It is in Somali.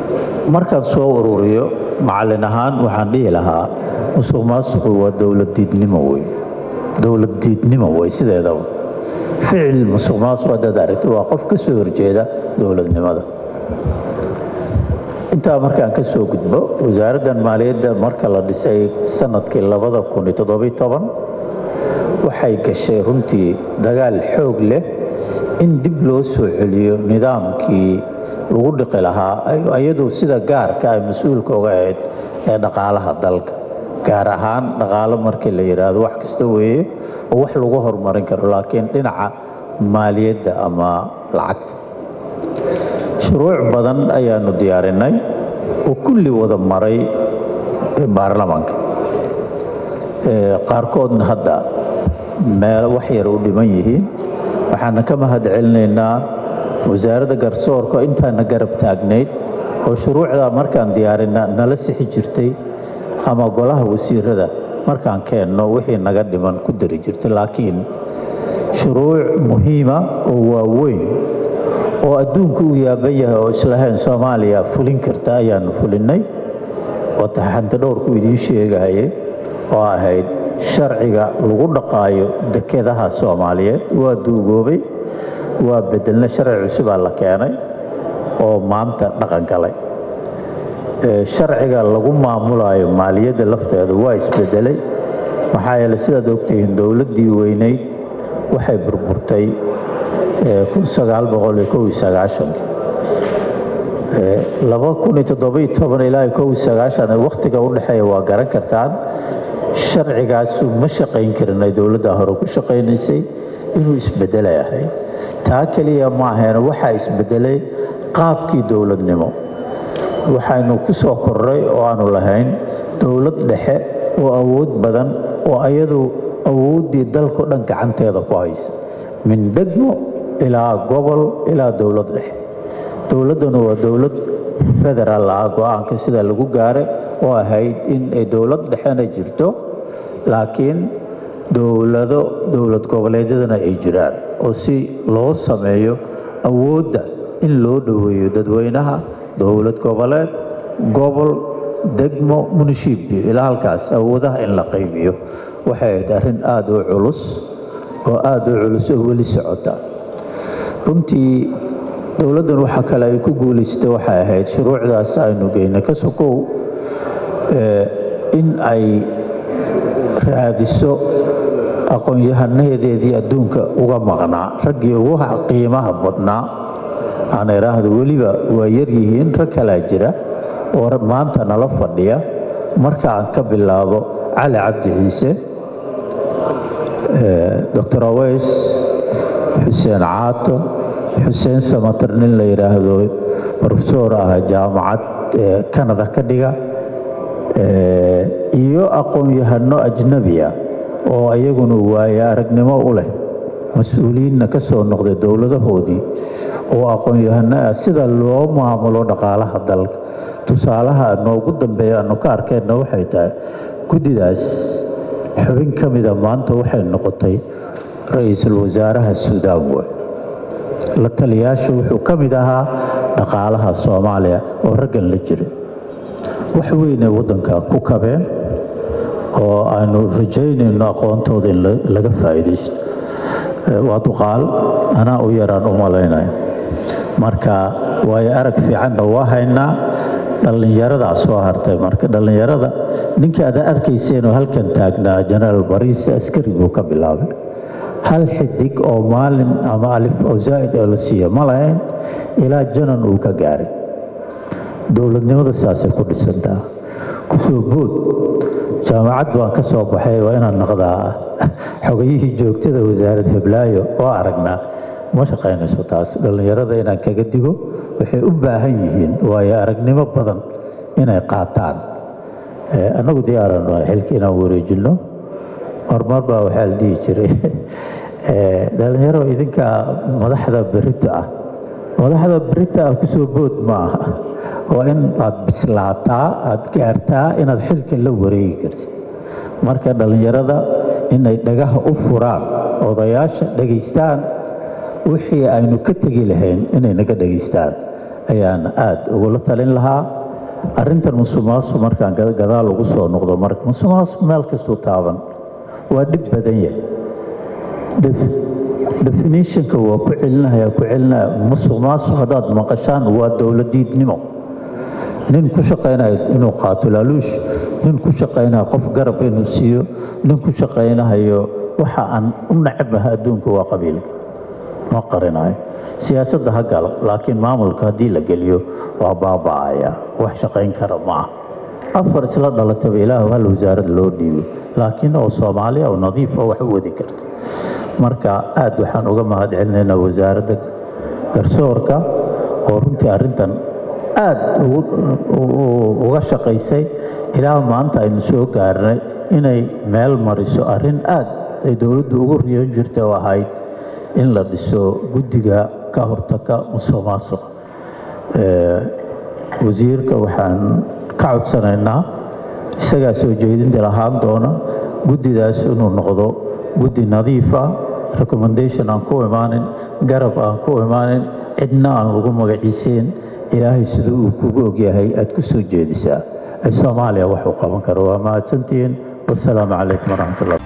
markaan soo ururiyo macallin ahaan waxaan dhihi lahaa musuq maasuqu waa dowlad diidnimo wey dowlad diidnimo wey sideedaba ficil musuq maasuq haddaad aragto waa qof ka soo horjeeda dowladnimada intaa markaan ka soo gudbo wasaaraddan maaliyadda marka la dhisay sanadkii labada kun iyo toddobiyo toban waxay gashay runtii dagaal xoog leh in dib loo soo celiyo nidaamkii lagu dhiqi lahaa iyadoo sida gaarka ay mas-uulka oga ahayd ee dhaqaalaha dalka gaar ahaan dhaqaalo markii la yidhaahdo wax kasta weeye oo wax lagu horumarin karo laakiin dhinaca maaliyadda ama lacagta shuruuc badan ayaanu diyaarinay oo kulli wada maray baarlamaanka qaarkoodna hadda meel wax yar u dhiman yihiin waxaana ka mahad celinaynaa wasaaradda garsoorka intaana garab taagnayd oo shuruucdaa markaan diyaarina nala sixi jirtay ama golaha wasiirada markaan keenno wixii naga dhiman ku dari jirtay laakiin shuruuc muhiima oo waaweyn oo adduunku uu yaaban yahay oo islahayn soomaaliya fulin karta ayaanu fulinnay oo taxanta dhowrku idiin sheegaye oo ahayd sharciga lagu dhaqaayo dekedaha soomaaliyeed waa duugoobay waa bedelna sharci cusubaa la keenay oo maanta dhaqan galay sharciga lagu maamulayo maaliyadda lafteeda waa isbedelay maxaa yeele sidaad ogtihiin dowladdii weyneyd waxay burburtay ilaa wakhtiga u dhexeeya waa garan kartaan sharcigaasu ma shaqayn karin ay dowladda hore ku shaqaynaysay inuu isbedelay ahayd taa keliya ma ahayn waxaa isbedelay qaabkii dowladnimo waxaynu ku soo korray oo aanu lahayn dowlad dhexe oo awood badan oo ayadu awooddii dalko dhan gacanteeda ku haysa min degmo ilaa gobol ilaa dowlad dhexe dowladduna waa dowlad federaal ah go-aanka sida lagu gaaray oo ahayd in ay dowlad dhexena jirto laakiin dowlado dowlad goboleedyadana ay jiraan oo si loo sameeyo awoodda in loo dhoweeyo dadweynaha dowlad goboleed gobol degmo munishiibyo ilaa halkaas awoodaha in la qaybiyo waxay ahayd arrin aada u culus oo aada u culus oo weli socota runtii dowladdan waxa kale ay ku guulaystay waxay ahayd shuruucdaas aynu geynay ka sokow in ay raadiso aqoon-yahanadeedii adduunka uga maqnaa raggii ugu qiimaha badnaa aan idhaahdo weliba waa yaryihiin rag kalaa jira oo maanta nala fadhiya marka aan ka bilaabo cali cabdi ciise doctor aweys xuseen caato xuseen samatar nin la yidhaahdo profesor ah jaamacad canada ka dhiga iyo aqoon-yahano ajnabiya oo iyaguna waaye aragnimo u leh mas-uuliyiinna ka soo noqday dowladahoodii oo aqoon-yahano ah sida loo maamulo dhaqaalaha dalka tusaalaha noogu dambeeya aanu ka arkeenna waxay tahay guddidaas xubin ka mida maanta waxay noqotay ra-iisul wasaaraha suudaan wey la taliyaasha wuxuu ka mid ahaa dhaqaalaha soomaaliya oo raggan la jiray wax weynay waddanka ku kabeen oo aanu rajaynayno aqoontooda in laga faa'iidaysto waa duqaal anaa u yaraan u malaynaya marka waayo arag fiicanna waa haynaa dhallinyaradaa soo hartay marka dhallinyarada ninka aad arkayseenoo halkan taagnaa jenaraal bariis askari buu ka bilaabay hal xidig oo maalin ama alif oo zaa'id oo la siiyo ma lahayn ilaa janan uu ka gaaray dowladnimada saasay ku dhisantaa kusoo bood jaamacad baan ka soo baxay waa inaan naqdaa xogayihii joogtada wasaarad heblaayo oo aragnaa ma shaqaynayso taas dhallinyarada inaan kaga digo waxay u baahan yihiin waayo aragnimo badan inay qaataan annagu diyaaran xilka inaan wareejinno marmar baa waxaa la dhihi jiray dhallinyaro idinka madaxda berito ah madaxda berito ah kusoo bood ma aha waa in aad bislaataa aad gaartaa inaad xilka la wareegi kartid marka dhallinyarada inay dhagaha u furaan odayaasha dhegaystaan wixii aynu ka tegi lahayn inay naga dhegaystaan ayaan aada ugula talin lahaa arrintan musuqmaasuq markaan gadaal ugu soo noqdo marka musuqmaasuq meel kastuu taaban waa dhib badan yahay definitionka waa ku celinaya ku celinaya musuqmaasuq haddaad maqashaan waa dowladiidnimo nin ku shaqaynayo inuu qaato laaluush nin ku shaqaynayo qof garab inuu siiyo nin ku shaqaynayo waxa aan u nacabaha adduunka waa qabiilka ma qarinayo siyaasadda ha galo laakiin maamulka haddii la geliyo waa baaba'aya wax shaqayn kara ma ah afar isla dhalataba ilaahu hal wasaarad loo dhiibo laakiin oo soomaaliya oo nadiif oo wax u wadi karta marka aada waxaan uga mahad celinaynaa wasaaradda garsoorka oo runtii arrintan aada uga shaqaysay ilaa maanta aynu soo gaarnay inay meel mariso arrin aada ay dowladdu ugu riyoon jirta oo ahayd in la dhiso guddiga ka hortaga musuq maasuq wasiirka waxaan ka codsanaynaa isagaa soo jeedinta lahaan doona guddidaas inuu noqdo guddi nadiifa recommendation aan ku imaanin garab aan ku imaanin cidna aan lagu magaciiseen ilaahay siduu uu kugu ogyahay aada ku soo jeedisaa ay soomaaliya wax u qaban karo waa mahadsantihiin wasalaamu calaykum waraxmatullah